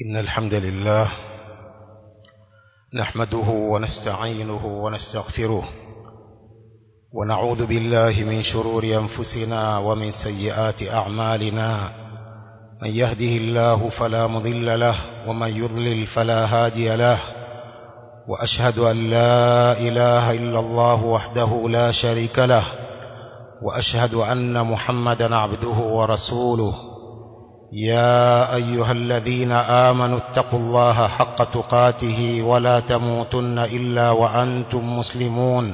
إن الحمد لله نحمده ونستعينه ونستغفره ونعوذ بالله من شرور أنفسنا ومن سيئات أعمالنا من يهده الله فلا مضل له ومن يضلل فلا هادي له وأشهد أن لا إله إلا الله وحده لا شريك له وأشهد أن محمدا عبده ورسوله يا أيها الذين آمنوا اتقوا الله حق تقاته ولا تموتن إلا وأنتم مسلمون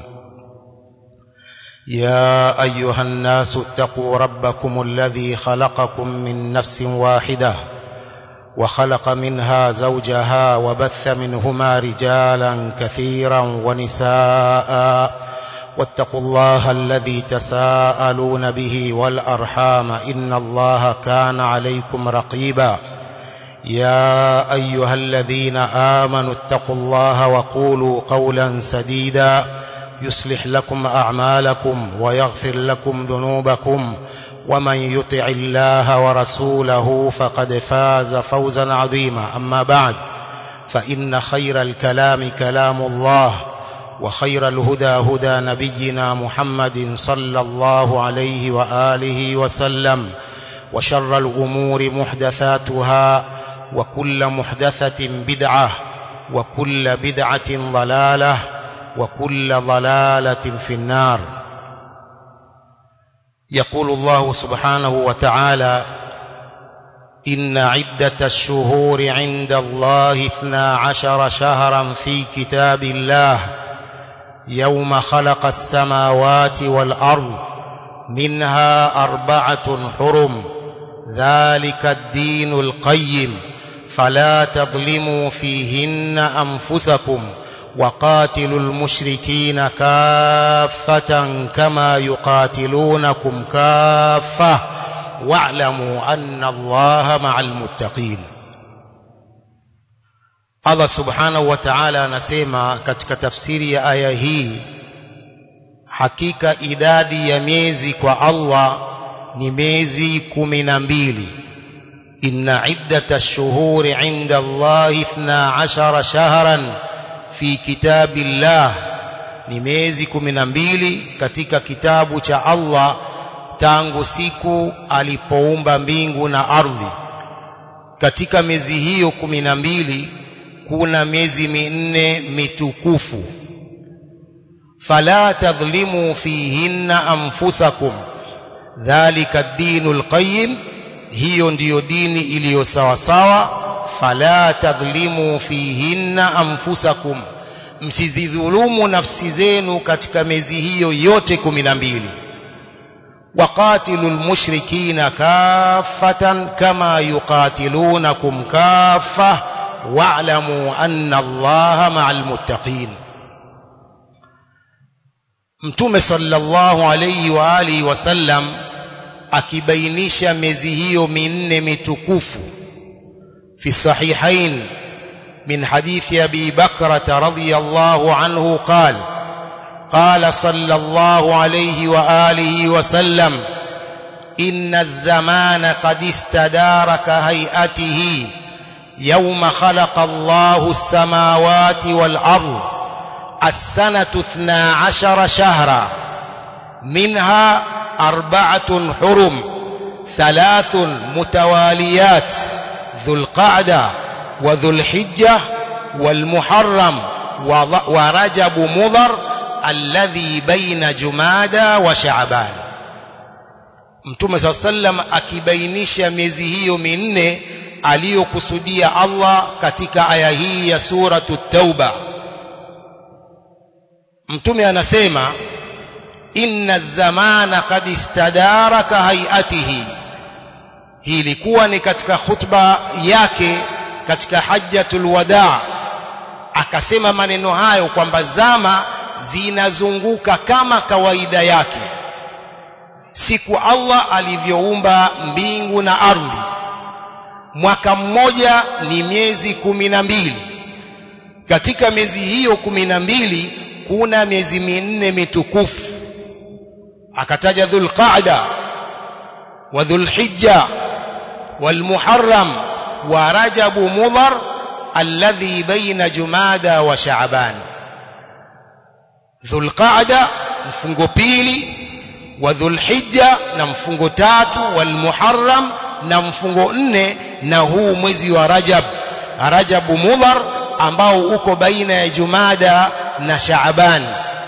يا أيها الناس اتقوا ربكم الذي خلقكم من نفس واحدة وخلق منها زوجها وبث منهما رجالا كثيرا ونساء واتقوا الله الذي تساءلون به والأرحام إن الله كان عليكم رقيبا يا أيها الذين آمنوا اتقوا الله وقولوا قولا سديدا يصلح لكم أعمالكم ويغفر لكم ذنوبكم ومن يطع الله ورسوله فقد فاز فوزا عظيما أما بعد فإن خير الكلام كلام الله وخير الهدى هدى نبينا محمد صلى الله عليه وآله وسلم وشر الأمور محدثاتها وكل محدثة بدعة وكل بدعة ضلالة وكل ضلالة في النار يقول الله سبحانه وتعالى إن عدة الشهور عند الله اثنا عشر شهرا في كتاب الله يوم خلق السماوات والأرض منها أربعة حرم ذلك الدين القيم فلا تظلموا فيهن أنفسكم وقاتلوا المشركين كافة كما يقاتلونكم كافة واعلموا أن الله مع المتقين Allah subhanahu wa ta'ala anasema katika tafsiri ya aya hii hakika idadi ya miezi kwa Allah ni miezi kumi na mbili inna iddata ash-shuhuri 'inda Allah 12 shahran fi kitabillah ni miezi kumi na mbili katika kitabu cha Allah tangu siku alipoumba mbingu na ardhi katika miezi hiyo kumi na mbili kuna miezi minne mitukufu fala tadhlimu fihinna anfusakum dhalika ad-dinul qayyim hiyo ndiyo dini iliyo sawa sawa fala tadhlimu fihinna anfusakum msidhulumu nafsi zenu katika miezi hiyo yote kumi na mbili وقاتلوا المشركين كافة كما يقاتلونكم كافة واعلموا أن الله مع المتقين Mtume sallallahu alayhi wa alihi wasallam akibainisha miezi hiyo minne mitukufu fi sahihain min hadithi Abi Bakrata radhiyallahu anhu qala قال صلى الله عليه وآله وسلم إن الزمان قد استدار كهيئته يوم خلق الله السماوات والأرض السنة اثنا عشر شهرا منها أربعة حرم ثلاث متواليات ذو القعدة وذو الحجة والمحرم ورجب مضر alladhi baina jumada wa shaaban mtume saa sallam akibainisha miezi hiyo minne aliyokusudia Allah katika aya hii ya suratu tauba mtume anasema inna zamana qad istadara ka hayatihi hii ilikuwa ni katika khutba yake katika hajjatul wadaa akasema maneno hayo kwamba zama zinazunguka kama kawaida yake siku Allah alivyoumba mbingu na ardhi mwaka mmoja ni miezi kumi na mbili katika miezi hiyo kumi na mbili kuna miezi minne mitukufu akataja dhulqaada wa dhulhijja walmuharram wa rajabu mudhar alladhi baina jumada wa shaaban dhulqaada mfungo pili wa dhulhijja na mfungo tatu wal muharram na mfungo nne na huu mwezi wa rajab rajabu mudhar ambao uko baina ya jumada na shaaban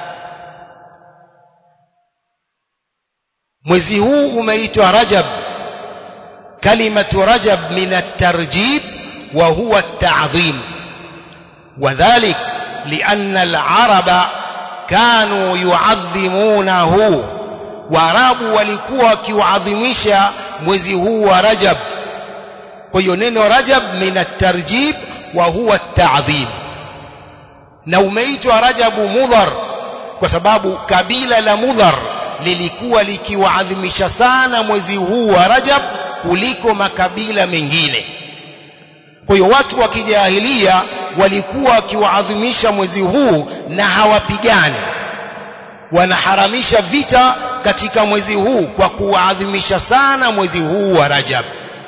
mwezi huu umeitwa rajab kalimatu rajab min at-tarjib wa huwa at-ta'zim وذلك لأن العرب كانوا يعظمونه waarabu walikuwa wakiuadhimisha mwezi huu wa rajab kwa hiyo neno rajab min at-tarjib wa huwa at-ta'zim na umeitwa rajabu mudhar kwa sababu kabila la mudhar lilikuwa likiwaadhimisha sana mwezi huu wa rajab kuliko makabila mengine kwa hiyo watu wa kijahilia walikuwa wakiwaadhimisha mwezi huu na hawapigani wanaharamisha vita katika mwezi huu kwa kuadhimisha sana mwezi huu wa Rajab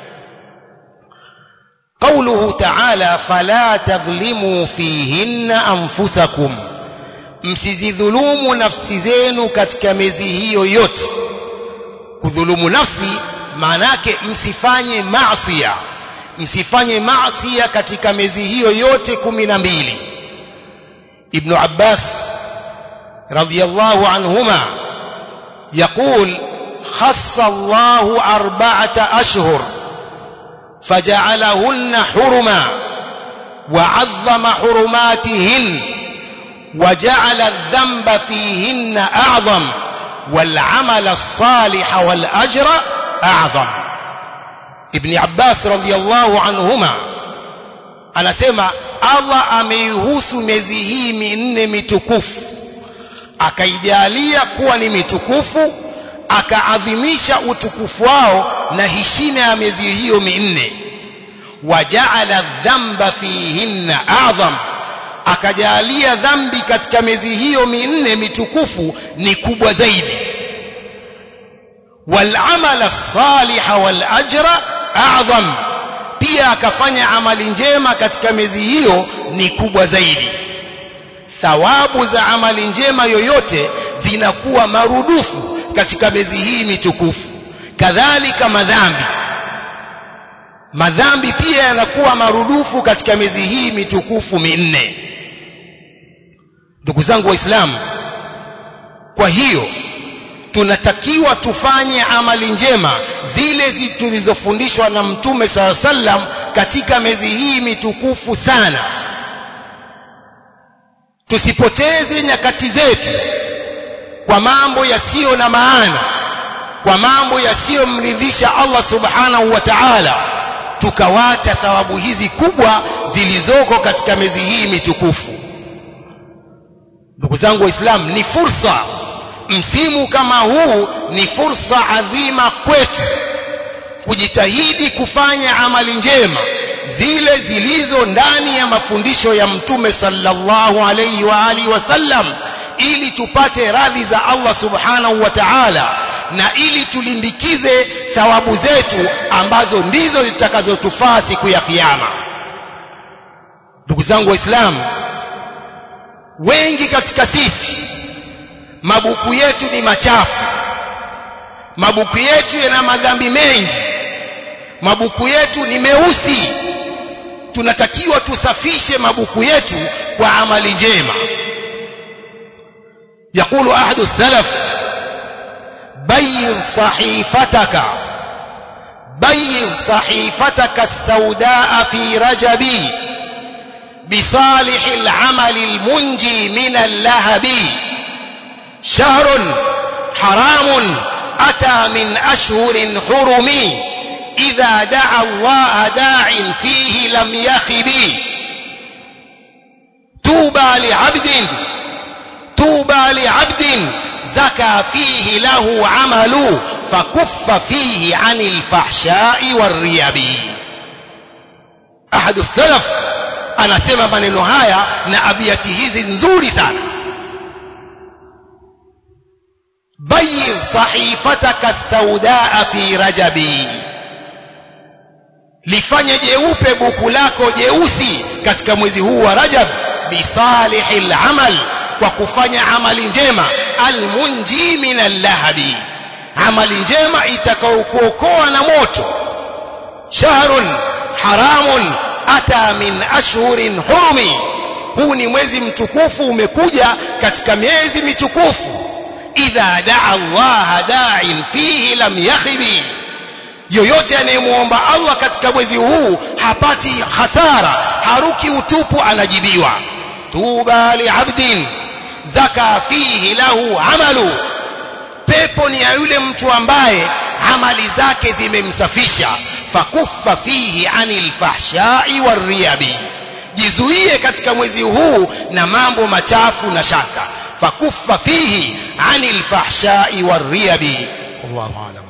قوله تعالى فلا تظلموا فيهن أنفسكم msizidhulumu nafsi zenu katika miezi hiyo yote kudhulumu nafsi maana yake msifanye maasiya msifanye maasiya katika miezi hiyo yote kumi na mbili ibnu abbas radiyallahu anhuma يقول خص الله أربعة أشهر فجعلهن حرما وعظم حرماتهن وجعل الذنب فيهن أعظم والعمل الصالح والأجر أعظم ابن عباس رضي الله عنهما anasema Allah ameihusu miezi hii minne mitukufu akaijalia kuwa ni mitukufu akaadhimisha utukufu wao na heshima ya miezi hiyo minne wajaala dhamba fihinna a'zam akajalia dhambi katika miezi hiyo minne mitukufu ni kubwa zaidi والعمل الصالح والأجر أعظم pia akafanya amali njema katika miezi hiyo ni kubwa zaidi thawabu za amali njema yoyote zinakuwa marudufu katika miezi hii mitukufu kadhalika madhambi madhambi pia yanakuwa marudufu katika miezi hii mitukufu minne ndugu zangu waislamu kwa hiyo tunatakiwa tufanye amali njema zile tulizofundishwa na mtume saa sallam katika miezi hii mitukufu sana tusipoteze nyakati zetu kwa mambo yasiyo na maana kwa mambo yasiyomridhisha Allah subhanahu wa ta'ala tukawacha thawabu hizi kubwa zilizoko katika miezi hii mitukufu ndugu zangu waislamu ni fursa msimu kama huu ni fursa adhima kwetu kujitahidi kufanya amali njema zile zilizo ndani ya mafundisho ya mtume sallallahu alayhi wa alihi wasallam ili tupate radhi za Allah subhanahu wa ta'ala na ili tulimbikize thawabu zetu ambazo ndizo zitakazotufaa siku ya kiyama ndugu zangu waislamu wengi katika sisi mabuku yetu ni machafu mabuku yetu yana madhambi mengi mabuku yetu ni meusi tunatakiwa tusafishe mabuku yetu kwa amali njema يقول أحد السلف بيض صحيفتك بيض صحيفتك السوداء في رجب بصالح العمل المنجي من اللهب شهر حرام أتى من أشهر حرم إذا دعا الله داع فيه لم يخب توبى لعبد توبى لعبد زكى فيه له عمل فكف فيه عن الفحشاء والريب أحد السلف anasema maneno haya na abiati hizi nzuri sana bayidh sahifataka saudaa fi rajabi lifanye jeupe buku lako jeusi katika mwezi huu wa Rajab bisalihil amal kwa kufanya amali njema almunji min allahabi amali njema itakayokuokoa na moto shahrun haramun ata min ashhurin hurumi huu ni mwezi mtukufu umekuja katika miezi mitukufu idha daa Allah da'in fihi lam yakhibi yoyote anayemuomba Allah katika mwezi huu hapati hasara haruki utupu anajibiwa tuba liabdin zaka fihi lahu amalu pepo ni ya yule mtu ambaye amali zake zimemsafisha fakuffa fihi anil fahshai warriyabi jizuie katika mwezi huu na mambo machafu na shaka fakuffa fihi anil fahshai warriyabi wallahu alam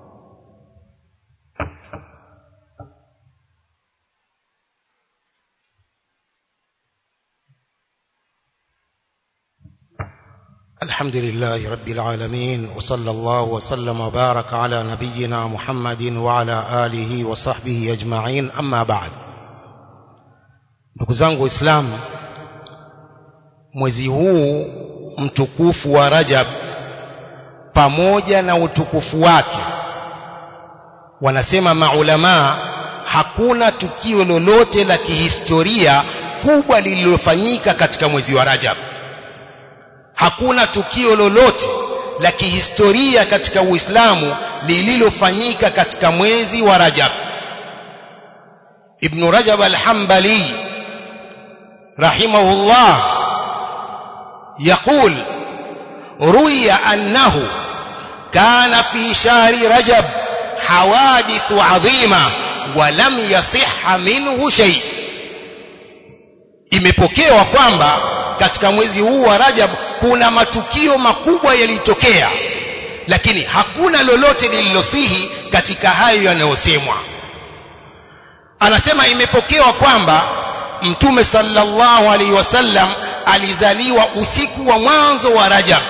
الحمد لله رب العالمين وصلى الله وسلم وبارك على نبينا محمد وعلى آله وصحبه أجمعين أما بعد ndugu zangu waislamu mwezi huu mtukufu wa Rajab pamoja na utukufu wake wanasema maulamaa hakuna tukio lolote la kihistoria kubwa lililofanyika katika mwezi wa Rajab hakuna tukio lolote la kihistoria katika Uislamu lililofanyika katika mwezi wa Rajab Ibn Rajab al-Hanbali rahimahullah يقول روي أنه كان في شهر رجب حوادث عظيمة ولم يصح منه شيء imepokewa kwamba katika mwezi huu wa Rajab kuna matukio makubwa yalitokea lakini hakuna lolote lililosihi katika hayo yanayosemwa anasema imepokewa kwamba mtume sallallahu alaihi wasallam alizaliwa usiku wa mwanzo wa Rajab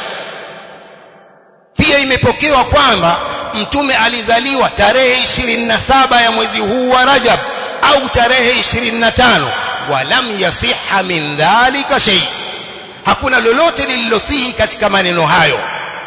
pia imepokewa kwamba mtume alizaliwa tarehe 27 ya mwezi huu wa Rajab au tarehe 25 walam yasiha min dhalika shay hakuna lolote lililosihi katika maneno hayo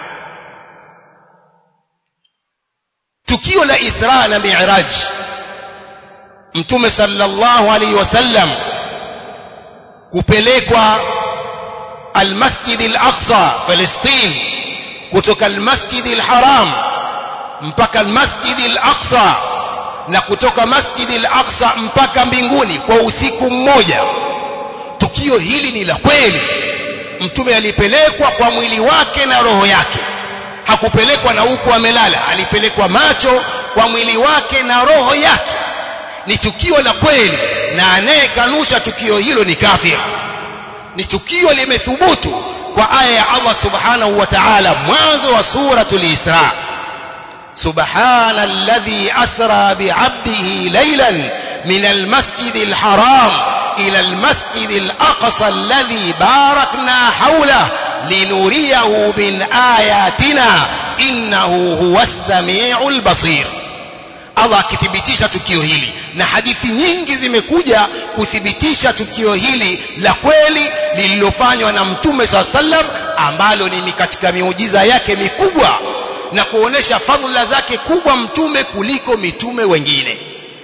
tukio la Isra na Mi'raj mtume sallallahu alaihi wasallam kupelekwa almasjid al-aqsa Palestine kutoka almasjid al-haram mpaka almasjid al-aqsa na kutoka masjid al-aqsa mpaka mbinguni kwa usiku mmoja tukio hili ni la kweli mtume alipelekwa kwa mwili wake na roho yake hakupelekwa na huku amelala alipelekwa macho kwa mwili wake na roho yake ni tukio la kweli na anayekanusha tukio hilo ni kafir ni tukio limethubutu kwa aya ya Allah subhanahu wa ta'ala mwanzo wa suratul Isra subhana alladhi asra bi'abdihi laylan min almasjid alharam ila almasjid alaqsa alladhi barakna hawla linuriyahu min ayatina innahu huwas samiul basir Allah akithibitisha tukio hili na hadithi nyingi zimekuja kuthibitisha tukio hili la kweli lililofanywa na mtume saa sallam ambalo ni katika miujiza yake mikubwa na kuonesha fadhila zake kubwa mtume kuliko mitume wengine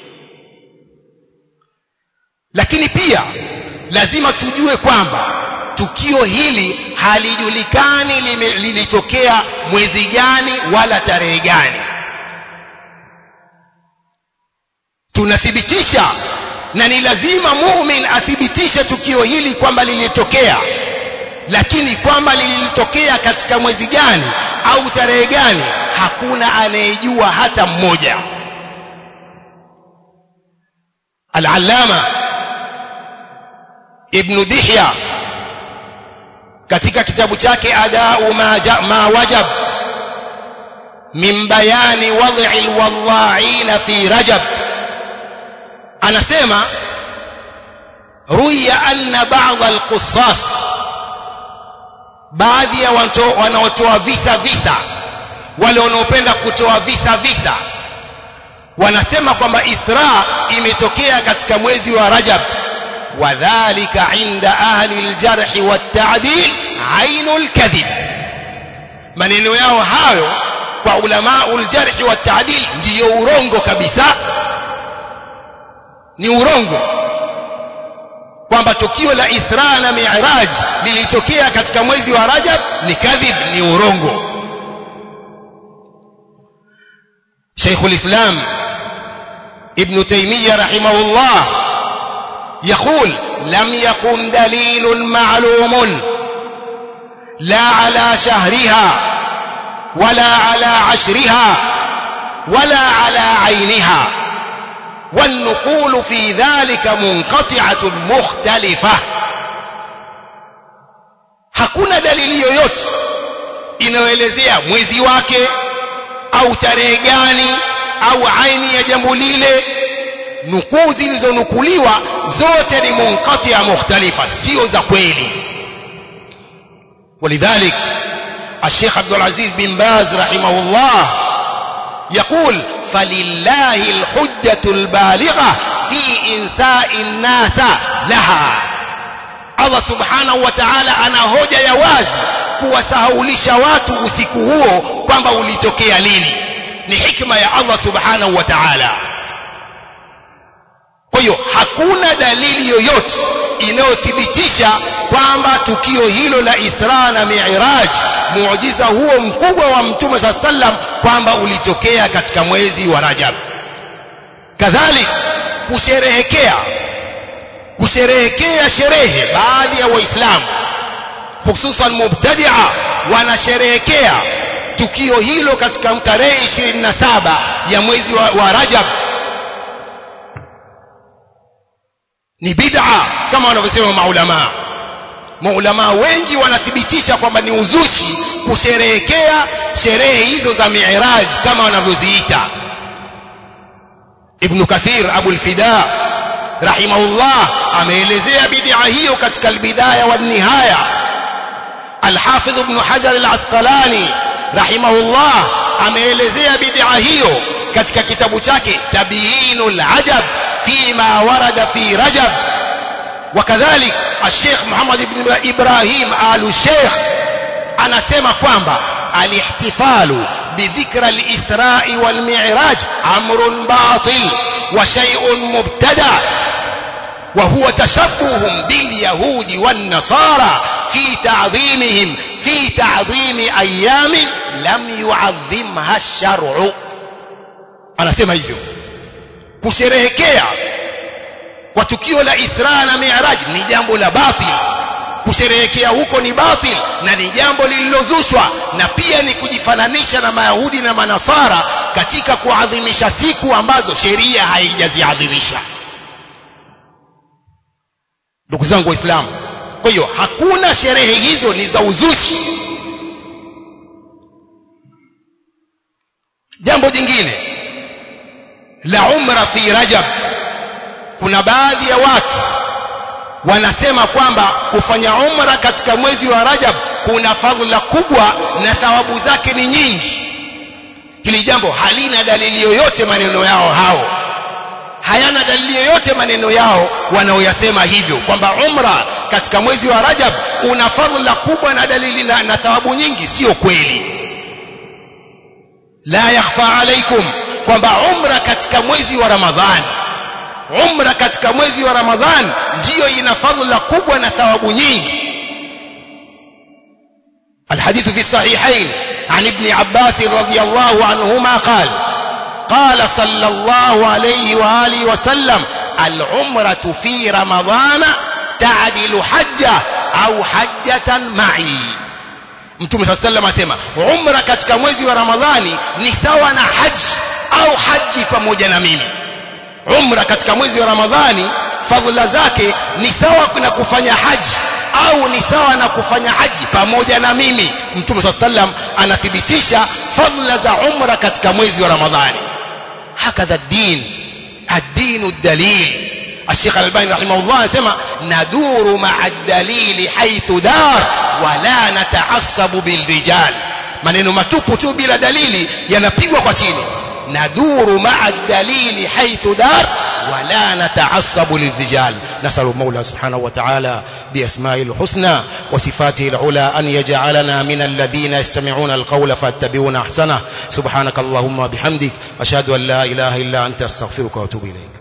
lakini pia lazima tujue kwamba tukio hili halijulikani lilitokea mwezi gani wala tarehe gani tunathibitisha na ni lazima muumin athibitishe tukio hili kwamba lilitokea lakini kwamba lilitokea katika mwezi gani au tarehe gani hakuna anayejua hata mmoja al-allama ibn dihya katika kitabu chake adau ma, ma wajab min bayani wad'i al-wadha'ina fi rajab anasema ruya anna ba'd al-qussas baadhi ya wanaotoa visa visa wale wanaopenda kutoa visa visa wanasema kwamba Isra imetokea katika mwezi wa Rajab wadhālika 'inda ahli al-jarh wat-ta'dil 'ainul kadhib maneno yao hayo kwa ulamaul jarh wat-ta'dil ndiyo urongo kabisa ni urongo kwamba tukio la Isra na Mi'raj lilitokea katika mwezi wa Rajab ni kadhib ni urongo شيخ الإسلام ابن تيمية رحمه الله يقول لم يكن دليل معلوم لا على شهرها ولا على عشرها ولا على عينها والنقول في ذلك منقطعة مختلفة hakuna dalili yoyote inayoelezea mwezi wake au tarehe gani au aini ya jambo lile nukuu zilizonukuliwa zote ni munqatia mukhtalifa sio za kweli ولذلك الشيخ عبد العزيز بن باز رحمه الله يقول فلله الحجة البالغة في إنساء الناس لها Allah subhanahu wa ta'ala ana hoja ya wazi kuwasahaulisha watu usiku huo kwamba ulitokea lini ni hikma ya Allah subhanahu wa ta'ala kwa hiyo hakuna dalili yoyote inayothibitisha kwamba tukio hilo la Isra na Mi'raj muujiza huo mkubwa wa Mtume sa sallam kwamba ulitokea katika mwezi wa Rajab kadhalik kusherehekea kusherehekea sherehe baadhi ya waislamu hususan mubtadia wanasherehekea tukio hilo katika tarehe 27 ya mwezi wa, wa Rajab ni bid'a kama wanavyosema maulama maulama wengi wanathibitisha kwamba ni uzushi kusherehekea sherehe hizo za Mi'raj kama wanavyoziita Ibn Kathir Abu al-Fida rahimahullah ameelezea bid'a hiyo katika al-Bidaya wa nihaya Al-Hafidh Ibn Hajar al-Asqalani rahimahullah ameelezea bid'a hiyo katika kitabu chake Tabyinul Ajab فيما ورد في رجب وكذلك الشيخ محمد بن إبراهيم آل الشيخ anasema kwamba alihtifalu bidhikra al-Isra wal Mi'raj amrun batil wa shay'un mubtada wa huwa tashabbuhum bil yahudi wan nasara fi ta'dhimihim fi ta'dhimi ayyamin lam yu'azzimha ash-shar'u anasema hivyo kusherehekea kwa tukio la Isra na Mi'raj ni jambo la batil kusherehekea huko ni batil na ni jambo lililozushwa na pia ni kujifananisha na Mayahudi na Manasara katika kuadhimisha siku ambazo sheria haijaziadhimisha ndugu zangu waislamu kwa hiyo hakuna sherehe hizo ni za uzushi jambo jingine la umra fi rajab kuna baadhi ya watu wanasema kwamba kufanya umra katika mwezi wa rajab kuna fadhila kubwa na thawabu zake ni nyingi hili jambo halina dalili yoyote maneno yao hao hayana dalili yoyote maneno yao wanaoyasema hivyo kwamba umra katika mwezi wa rajab una fadhila kubwa na dalili na, na thawabu nyingi sio kweli la yakhfa alaikum kwamba umra katika mwezi wa Ramadhan umra katika mwezi wa Ramadhan ndiyo ina fadhila kubwa na thawabu nyingi الحديث في الصحيحين عن ابن عباس رضي الله عنهما قال قال صلى الله عليه وآله وسلم العمرة في رمضان تعدل حجة أو حجة معي Mtume صلى الله عليه وسلم asema umra katika mwezi wa Ramadhani ni sawa na haji au haji pamoja na mimi umra katika mwezi wa ramadhani fadhila zake ni sawa na kufanya haji au ni sawa na kufanya haji pamoja na mimi mtume saa sallam anathibitisha fadhila za umra katika mwezi wa ramadhani hakadha din ad-dinu dalil الشيخ الألباني رحمه الله يسمى ندور مع الدليل حيث دار ولا نتعصب بالرجال maneno matupu tu bila dalili yanapigwa kwa chini naduru ma'a dalili haythu dar ولا نتعصب للرجال نسأل المولى سبحانه وتعالى بأسمائه الحسنى وصفاته العلى أن يجعلنا من الذين يستمعون القول فاتبعون أحسنه سبحانك اللهم وبحمدك أشهد أن لا إله إلا أنت أستغفرك وأتوب إليك